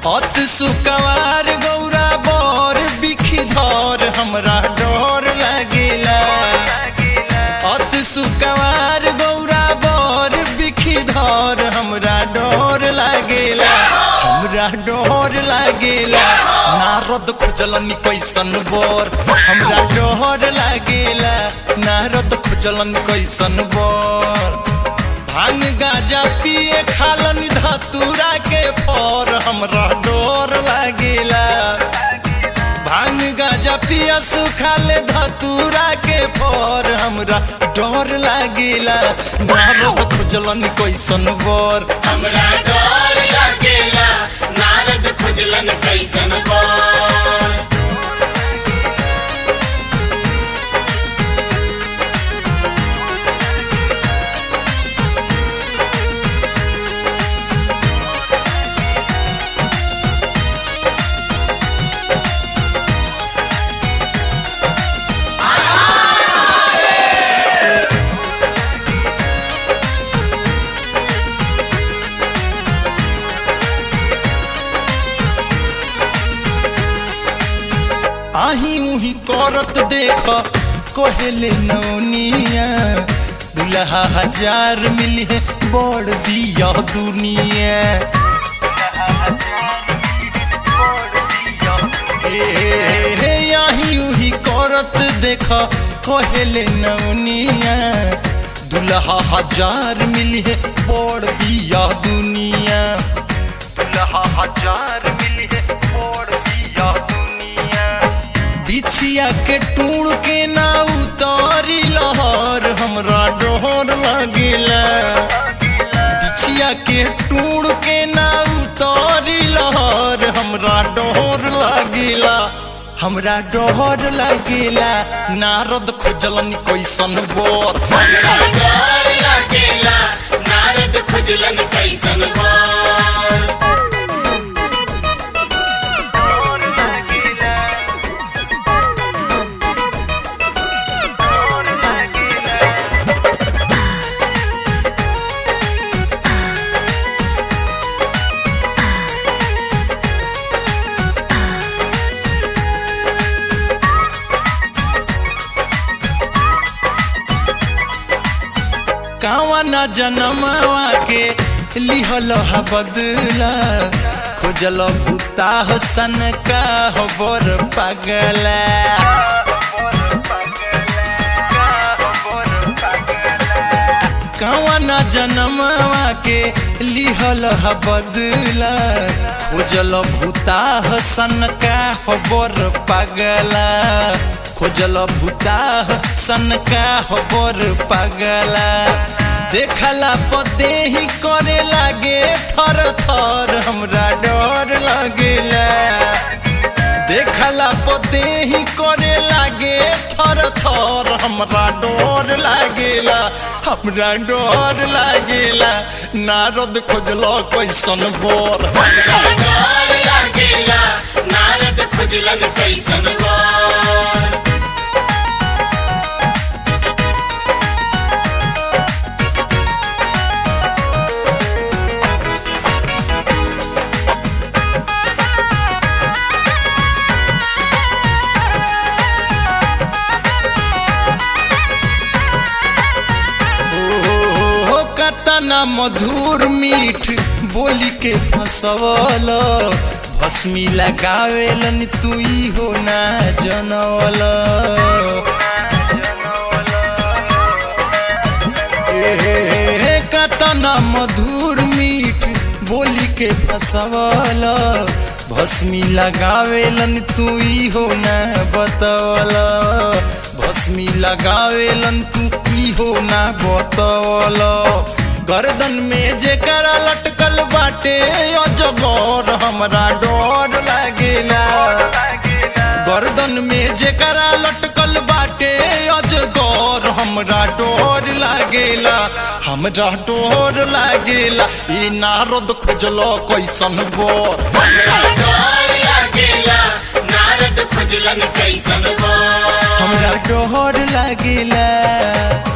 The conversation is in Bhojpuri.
अत सुकवार गौरा बर बिखधर हमरा डर लागेला अत सुकवार गौरा बर बिखधर हमरा डर लागेला हमरा डर लागेला नारद खोजलनी कैसन बर हमरा डर लागेला नारद खोजलन कैसन बर भांग गाजा पिए खालन धतूरा के पर हमरा डर लागेला भांग गाजा पिया सुखाले धतूरा के पर हमरा डर लागेला नारद खोजलन कैसन बर हमरा डर लागेला नारद खुजलन कैसन बर आही उही करत देख कोहेले नौनिया दुल्हा हजार मिली है बड़ बिया दुनिया ए, हे आही उही करत देख कोहेले नौनिया दुल्हा हजार मिली है बड़ बिया दुनिया दुल्हा हजार मिली है बड़ बिया दुनिया बिछिया के टूण के ना उतारी लहर हमरा डोर लगेला बिछिया के टूण के ना उतारी लहर हमरा डोर लगेला हमरा डोर लगेला नारद खोजलन कैसन बोर हमरा डर लागेला नारद खुजलन कैसन बर कावा ना जनमवा के लिहल हा बदला खोजल बुता हसन का हो बर पगला कावा ना जनमवा के लिहल हा बदला खोजल भूता हसन का हो बर पगला खोजल भूता सन का हो बर पगला देखला पदे ही करे लागे थर थर हमरा डर लगेला देखला पदे ही करे लागे थर थर हमरा डर लागेला हमरा डर लागेला नारद खोजलो कैसन बोर हमरा डर लागेला नारद खुजलन कैसन बर हो कतना मधुर मीठ बोली के फसवल भस्मी लगावेलन तू हो ना जनवल ए, कतना मधुर मीठ बोली के फसवल भस्मी लगावेलन तू हो ना बतवल भस्मी लगावेलन तू हो ना बतवल गर्दन में जेकरा लटकल बाटे अजगर हमरा डर लागेला गर्दन में जेकरा लटकल बाटे अजगर हमरा डर लागेला हमरा डर लागेला ई नारद खोजलो कैसन बोर हमरा डर लागेला नारद खुजलन कैसन बर हमरा डर लागेला